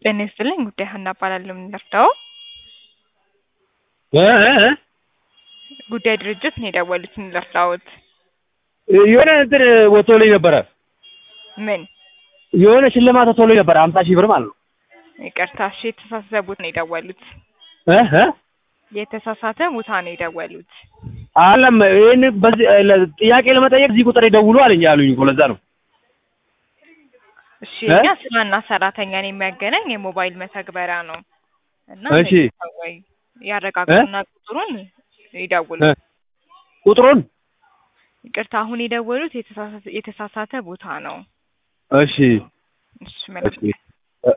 ጤና ይስጥልኝ ጉዳይ ሀና እባላለሁ። የምንረዳው እ እ ጉዳይ ድርጅት ነው የደወሉት። የምንረዳዎት የሆነ እንትን ወጥቶልኝ ነበረ። ምን? የሆነ ሽልማት ወጥቶልኝ ነበረ ሀምሳ ሺህ ብር ማለት ነው። ይቅርታ፣ እሺ፣ የተሳሳተ ቦታ ነው የደወሉት። እ እ የተሳሳተ ቦታ ነው የደወሉት። አለም ይህን በዚህ ለ- ጥያቄ ለመጠየቅ እዚህ ቁጥር ይደውሉ አለኝ ያሉኝ እኮ ለዛ ነው። እሺ፣ እ? እኛ ስራና ሰራተኛን የሚያገናኝ የሞባይል መተግበሪያ ነው እና እሺ። ወይ ያረጋግጡና ቁጥሩን ይደውሉ። እ? ቁጥሩን ይቅርታ፣ አሁን የደወሉት የተሳሳተ የተሳሳተ ቦታ ነው። እሺ እሺ፣ መልካም እሺ